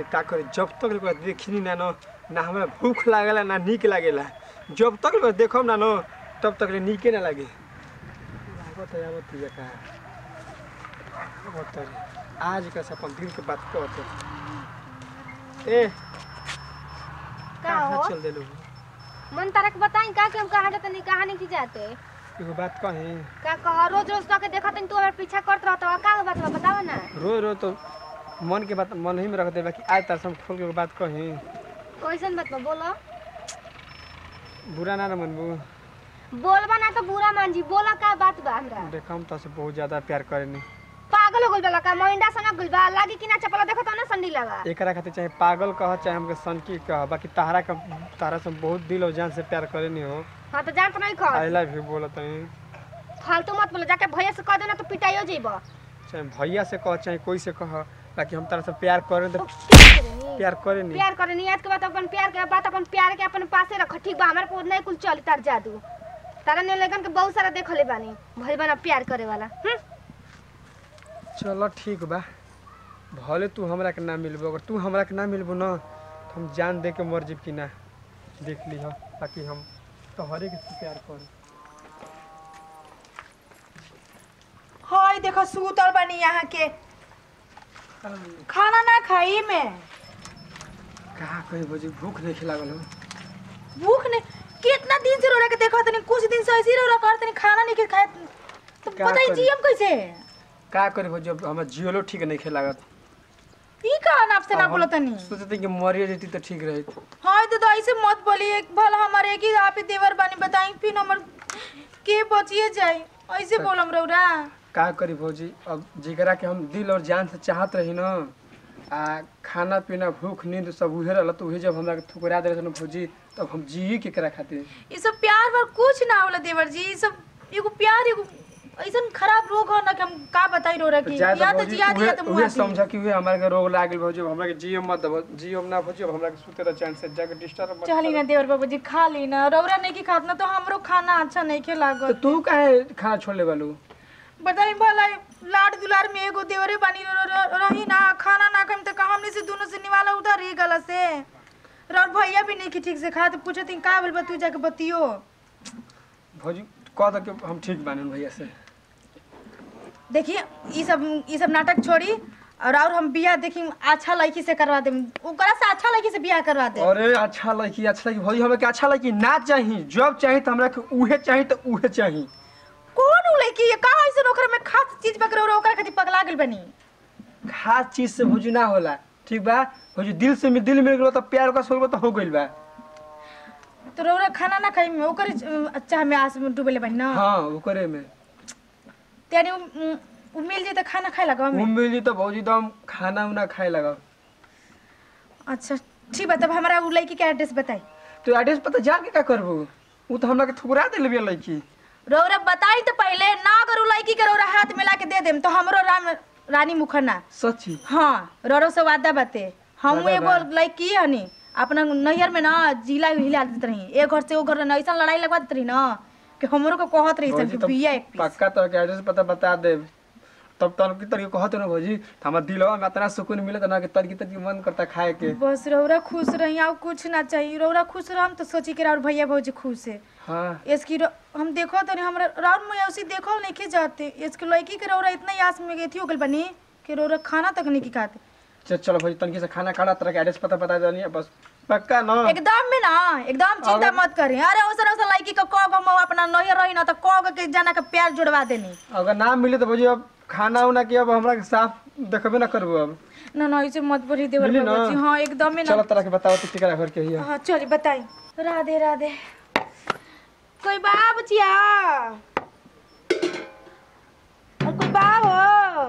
का करे जब तक ओकरा देखनी ना न ना हमरा भूख लागेला ना नीक लागेला जब तक ओकरा देखब ना न तब तक ले नीके ना लागे लागत है आवत है का आवत है आज का से अपन दिल के बात कहत है। ए का कहाँ हो चल देलू मन तारा के बताई का कि हम कहाँ जाते नहीं कहाँ नहीं जाते एगो बात कही का कह रोज रोज तो के देखत तू हमारे पीछा करत रहत का बात बा बताओ ना रो रो तो मन के बात मन ही में रख दे बाकी आज तार से हम खोल के एगो बात कही कैसन बात बा बोलो बुरा ना न मनबू बोलबा ना तो बुरा मान जी बोला का बात बा हमरा देख हम तो से बहुत ज्यादा प्यार करेनी पागल हो गइल बा का मोइंडा संग गइल बा लागी कि ना चपला देखत ना संडी लगा एकरा खातिर चाहे पागल कह चाहे हमके सनकी कह बाकी तहरा का तहरा से बहुत दिल और जान से प्यार करेनी हो हां तो जान तो नहीं खा आई लव यू बोलत हई फालतू मत बोले जाके भैया से कह देना तो पिटाइयो जइबो चाहे भैया से कह चाहे कोई से कह बाकी हम तारा से प्यार करें तो प्यार प्यार करेनी प्यार करे नियत के बात अपन प्यार के बात अपन प्यार के अपन पासे रख ठीक बा हमारे को नहीं कुल चल तार जादू तारा ने लगन के बहुत सारा देखले बानी भइल बना प्यार करे वाला हम्म चलो ठीक बा भले तू हमरा के ना मिलबो अगर तू हमरा के ना मिलबो ना तो हम जान दे के मर जीब कि ना देख ली बाकी हम तोहरे के प्यार कर हाय देखो सूतल बनी यहाँ के खाना ना खाई में कहा कहीं भोजी भूख नहीं खिलागल हो भूख नहीं कितना दिन से रो रहा के देखो तनी कुछ दिन से ऐसे ही रो रहा कर तनी खाना नहीं के खाए तो क्या बताई करी? जी हम कैसे का करे भोजी अब हमार जियोलो ठीक नहीं खिलागत ई का नाप से ना अब बोलो हम तनी सोचते कि मरिए जती तो ठीक रही हाय तो, तो ऐसे मत बोली एक भला हमारे एक ही आप ही देवर बानी बताई फिर हमर के बचिए जाए ऐसे बोलम रौरा का करी भौजी अब जिगरा के हम दिल और जान से चाहत रही न आ खाना पीना भूख नींद सब उहे रहल तो उहे जब हमरा के ठुकरा दे रहे भौजी तब हम जिए के करा खातिर ये सब प्यार पर कुछ ना होला देवर जी ये सब एगो प्यार एगो ऐसन खराब रोग हो ना कि हम का बताई रो तो की जाए या तो तो भौजी जिया दिया उहे तो उहे मुआ समझ कि उहे हमरा के रोग लागल भौजी अब हमरा के जियो मत दबो जियो ना भौजी अब हमरा के सुते रह चैन से जाके डिस्टर्ब मत चली कर। ना देवर बाबू जी खा ली ना रौरा नहीं की खात ना तो हमरो खाना अच्छा नहीं के तो लागत तू काहे खाना छोड़ ले बालू बताई भला लाड दुलार में एगो देवरे बानी र- र- रही ना खाना ना खाम तो का हमने से दोनों से निवाला उधर रही गला से और भैया भी नहीं की ठीक से खा तो पूछे तीन का बोल बा तू जाके बतियो भौजी कह दो कि हम ठीक बानी भैया से देखिए ये सब ये सब नाटक छोड़ी और और हम बियाह देखी अच्छा लड़की से करवा दे ओकरा से अच्छा लड़की से बियाह करवा दे अरे अच्छा लड़की अच्छा लड़की भौजी हमरा के अच्छा लड़की ना चाही जब चाही तो हमरा के उहे चाही तो उहे चाही कौन उ लड़की है का ऐसे ओकरा में खास चीज पकड़ ओकरा खातिर पगला गेल बनी खास चीज से भौजी ना होला ठीक बा भौजी दिल से दिल मिल गेलो तो प्यार का सोचबो तो हो गइल बा तो रौरा खाना ना खाई में ओकर अच्छा में आस में डूबेले बनी ना हाँ ओकरे में त्यानी उ- उ मिल जाए तो खाना खाए लगा वो मिली तो भौजी तो हम खाना उना खाए लगा अच्छा ठीक बा तब हमारा उ लड़की के एड्रेस बताई तो एड्रेस पता जान के का करबो वो तो हमरा के ठुकरा देले बिया लड़की रौरा बताई तो पहले ना अगर उ लड़की के रौरा हाथ मिला के दे देम तो हमरो राम रानी मुखर्ना सच्ची हाँ रौरो से वादा बाते हम वादा एगो बा। लड़की हनी अपना नैहर में ना जिला हिला देत रही एक घर से वो घर ना ऐसा लड़ाई लगवा देत रही ना कि हमरो को कहत रही भौजी सब तो बिया एक पीस पक्का तो के एड्रेस पता बता दे तब तन की तरीके कहत ना भौजी तो हमार दिलवा में इतना सुकून मिलत ना कि तरीके तरीके मन करता खाए के बस रौरा खुश रही और कुछ ना चाहिए रौरा खुश रहम तो सोची के और भैया भौजी खुश है हाँ इसकी रौ- हम देखो तो हमरा राउंड में उसी देखो नहीं के जाते इसके लड़की के रौरा इतना यास में गई थी हो गल बनी कि रौरा खाना तक नहीं की खाते चल चलो भौजी तनकी से खाना खाना तरह के एड्रेस पता बता देनी बस पक्का ना एकदम में ना एकदम चिंता अगर- मत करी अरे ओसर ओसर लड़की को कह गो हम अपना नैहर रही ना तो कह गो के जाना के प्यार जुड़वा देनी अगर ना मिले तो भौजी अब खाना उना के अब हमरा के साफ देखबे ना करबो अब ना ना ऐसे मत बोली देवर मिली बाबू ना? जी हाँ एकदम में चलो ना तरह के बताओ तो टिकरा घर के हिया हाँ चलिए बताई राधे राधे कोई बाप जिया और कोई बा हो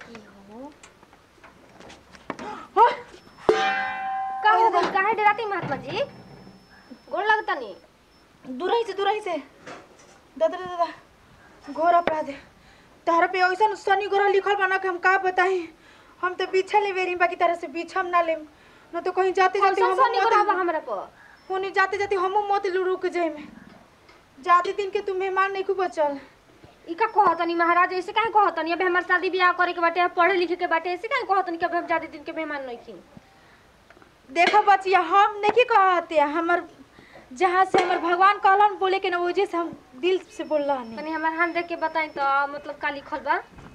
हो, का हो गइल काहे डराती महात्मा जी गोड़ लगता नहीं दूरही से दूरही से दादा दादा दादा घोर अपराध है तारा पे ऐसा शनि ग्रह लिखल बना के हम का बताई हम तो पीछा ले बेरी बाकी तारा से पीछा हम ना लेम न तो कहीं जाते जाते कौन सा निकला बा हम हमरा पर होने जाते जाते हम मत रुक जाए में जाते दिन के तू मेहमान नहीं खूब बचल ई का कहतनी महाराज ऐसे काहे कहतनी अबे हमार शादी ब्याह करे के बाटे पढ़े लिखे के बाटे ऐसे काहे कहतनी कि अबे हम ज्यादा दिन के मेहमान नहीं खी देखो बचिया हम नहीं कहते हमर जहाँ से हमर भगवान कहलन बोले के ना वजह से हम दिल से बोल रहा तनी हमार हाथ देख के बताई तो मतलब का लिखल बा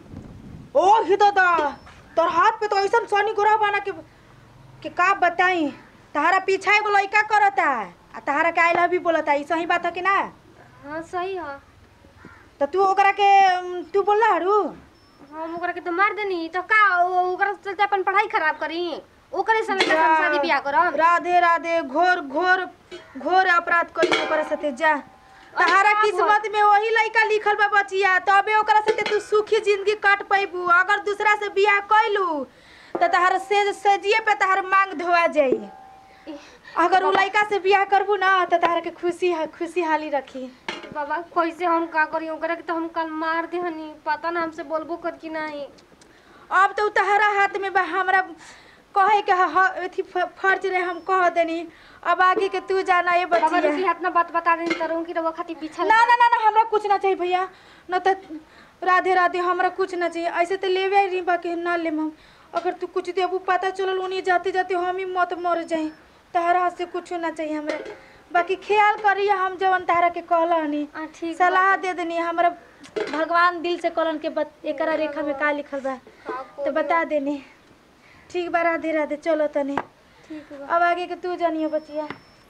ओ ही दादा तोर हाथ पे तो ऐसा सोनी गोरा बना के कि का बताई तहारा पीछा एगो लड़का करता आ तहारा के आई लव यू बोलता ई सही बात है कि ना हाँ सही है तो तू ओकरा के उम, तू बोल हरू हम ओकरा के तो मार देनी तो का ओ- ओकरा चलते अपन पढ़ाई खराब करी ओकरे समय तक हम शादी बियाह करम राधे राधे घोर घोर घोर अपराध करी ओकरा साथे जा तहारा का किस्मत में वही लड़का लिखल बा बचिया तबे ओकरा साथे तू सुखी जिंदगी काट पैबू अगर दूसरा से बियाह कैलू तो तहार से सजिए पे तहार मांग धोआ जाई अगर उ लड़का से बियाह करबू ना तो तहार के खुशी खुशी हाली रखी बाबा कैसे हम का करी ओकरा के तो हम कल मार दे हनी पता ना हमसे बोलबो कर कि नहीं अब तो उ तहारा हाथ में बा हमरा कहे के ह- ह- अथी फ- फर्ज रहे हम कह देनी अब आगे के तू जाना ये बाबा बचिया रुकी हाथ ना बात बता देनी तो रहूं कि रवा खातिर पीछा ना ना ना ना हमरा कुछ ना चाहिए भैया न तो राधे राधे हमरा कुछ ना चाहिए ऐसे तो लेवे रही बाकी ना लेम हम अगर तू कुछ देबू पता चलल उन्हीं जाते जाते हम ही मत मर जाई तहरा हाथ से कुछ ना चाहिए हमरा बाकी ख्याल करिए हम जवन तहरा के कहलनी आ ठीक सलाह दे देनी हमरा भगवान दिल से कहलन के बत, एकरा रेखा में का लिखल बा तो बता देनी ठीक बा राधे राधे चलो तनी ठीक बा अब आगे के तू जानियो बचिया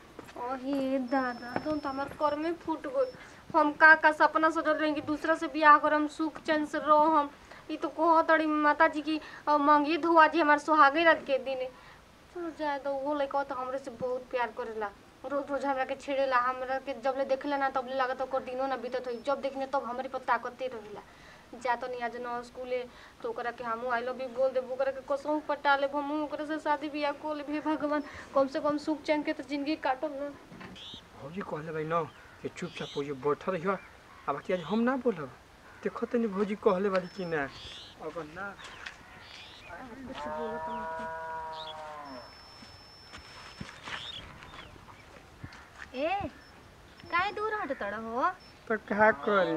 ओहे दादा तुम तो हमार कर में फूट गई हम का का सपना सोचल रही कि दूसरा से बियाह करम सुख चैन से रहो हम ई तो कहो तड़ी माता जी की अ, मंगी धुआ जी हमार सुहागे रात के दिन चलो जाए तो वो लड़का तो हमरे से बहुत प्यार करेला रोज रोज हमरा के छेड़ेला हमरा के जब ले देखेला ना तब ले लागत ओकर दिनो ना बीतत होई जब देखने तब हमरे पर ताकते रहेला जा तो नहीं आज न स्कूले तो ओकरा के हमू आई लव यू बोल देबो ओकरा के कसम पटा लेब हमू ओकरा से शादी बियाह को लेब हे भगवान कम से कम सुख चैन के तो जिंदगी काटब ना भौजी कहले भाई न कि चुपचाप भौजी बैठल रहियो आ बाकी आज हम ना बोलब देखो तनी भौजी कहले बारी कि ना अगर ना ए काय दूर हट तड़ हो तो का करी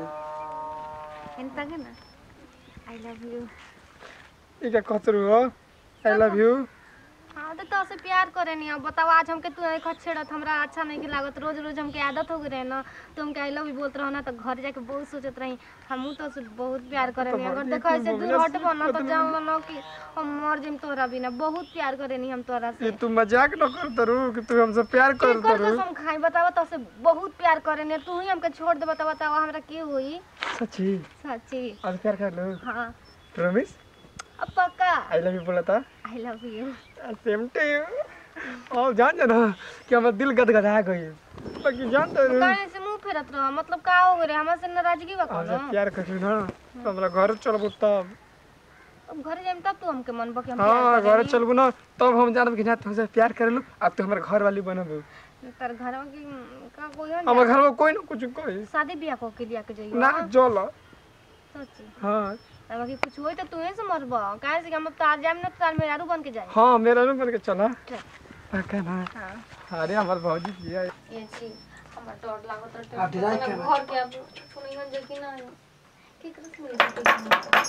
ಎಂತಾಗೆ ನಾ ಐ लव यू इका कतरू हो आई लव यू हाँ तो तो से प्यार करे नहीं अब बताओ आज हमके तू एक छेड़त हमरा अच्छा नहीं के लागत रोज रोज हमके आदत हो गई रहे ना तो हमके आई लव यू बोलत रहो ना तो घर जाके बहुत सोचत रही हमहू तो से बहुत प्यार करे नहीं अगर देखो ऐसे दूर हटबो ना तो जान लो कि हम मर जिम तोरा बिना बहुत प्यार करे नहीं हम तोरा ये से तू मजाक न कर तरू कि तू हमसे प्यार कर केकर तरू कसम खाई बताओ तो से बहुत प्यार करे नहीं तू ही हमके छोड़ दे बताओ बताओ हमरा की हुई सच्ची सच्ची अब प्यार कर लो हाँ प्रॉमिस अब पक्का आई लव यू बोला था I love you same to you और जान जा ना कि हमारा दिल गदगदा गई बाकी जान तो काहे से मुंह फेरत रह मतलब का हो गरे हमरा से नाराजगी बा हमसे कोनो प्यार कर ना तो हमरा घर चलबू तब अब घर जाइम तब तू हमके मन बके हम हाँ प्यार घर करेनी। चलबू ना तब हम जानब कि ना तुमसे प्यार करेलू अब तू हमारे घर वाली बनबू तर घर में की का कोई हो हमारे घर में कोई ना कुछ कोई शादी बियाह को के लिया के जाइयो ना चल सच्ची हाँ अब बाकी कुछ होई तो तू ही से मरब काहे से कि हम तार जाम ना तार में यारू बन के जाए हाँ मेरा रूम बन के चला चल। पक्का ना हां अरे हमारे भौजी किया ये छी हमरा डर लागत आप डिराई है कर घर के अब सुनियो जे कि ना की करत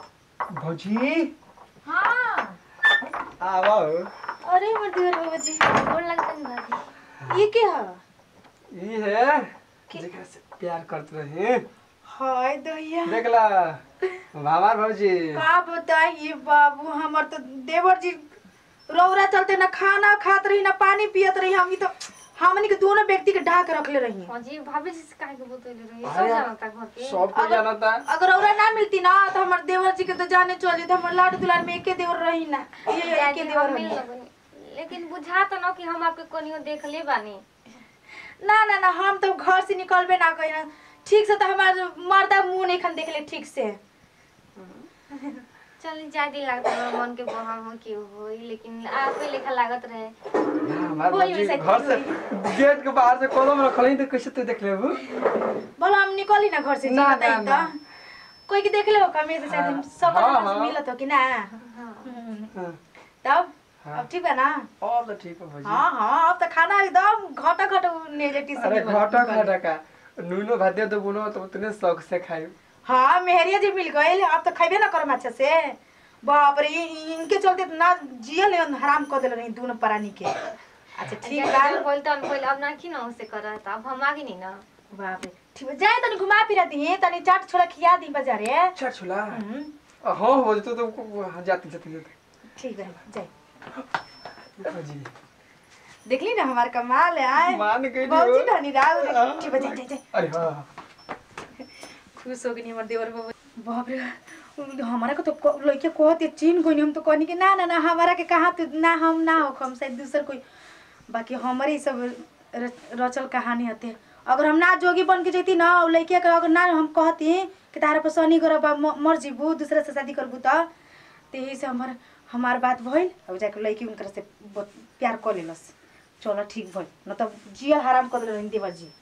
भौजी हाँ आवा अरे हमर देवर बाबा जी गोड़ लगत है भाभी ये के है ये है जेकरा से प्यार करते रहे हाय दैया देखला हमार भौजी का बताइए बाबू हमर तो देवर जी रौरा चलते ना खाना खात रही ना पानी पियत रही हम तो हमनी के दोनों व्यक्ति के ढाक रखले रही हां जी भाभी जी से काहे के बोतल रही सब अरे, जानता घर के सब कोई जानता अगर रौरा ना मिलती ना तो हमर देवर जी के तो जाने चल जेते हमर लाड दुलार में एके देवर रही ना ये एके जाके देवर हम रही मिल लगनी लेकिन बुझा तो ना कि हम आपके कोनियो देख ले बानी ना ना ना हम तो घर से निकलबे ना कहीं ठीक से तो हमार मर्दा मुंह नहीं खन देख ले ठीक से चल जाए दिन लागत हमरा मन के बहम हो कि होई लेकिन आपे लेखा लागत रहे हमार कोई भौजी वैसा घर से गेट के बाहर से कॉलम रखल तो कैसे तू देख लेबू बोलो हम निकली ना घर से जी ना, बताई ना, तो ना। कोई के देख ले हो कमी से शायद हम सब हाँ, से हाँ। मिलत हो कि ना हाँ हम्म। हाँ तब हाँ। अब ठीक है ना अब तो ठीक है भौजी हाँ हाँ अब तो खाना एकदम घटा घटा नेगेटिव अरे घटा घटा का नूनो भात दे दो बुनो तो उतने शौक से खाई हाँ मेहरिया जी मिल गए अब तो खेबे ना करम अच्छा से बाप रे इ- इ- इनके चलते ना जियल हराम कर देले रही दोनों प्राणी के अच्छा ठीक बा बोल तो हम पहले अब ना की ना उसे करा था अब हम आगे नहीं ना बाप रे ठीक बा जाए तनी घुमा फिरा दी तनी चाट छोला खिया दी बाजारे चाट छोला हम्म, हाँ हो तो तो हाँ, जाती जाती जाती ठीक बा जाए जी देखली ना हमार कमाल है आए मान गई बहुत हो। ही धनी राव रे हाँ। ठीक बा जाए जाए जाए अरे हाँ खुश हो गई हमर देवर बाबू बाप रे उ- हमारा को तो क- लइके कहते चीन कोई हम तो कहनी कि ना ना ना हमारा के कहा तो ना हम ना हो हम शायद दूसर कोई बाकी हमारे ही सब र- रचल कहानी हते अगर हम ना जोगी बन के जैती ना उ लइके के अगर ना हम कहती कि तारा पर सनी करब आ म- मर जीबू दूसरा से शादी करबू त ते यही से हमार हमार बात भइल अब जाके लइके उनकर से बहुत प्यार कर लेलस चलो ठीक भइल न त जिया हराम कर देल देवर जी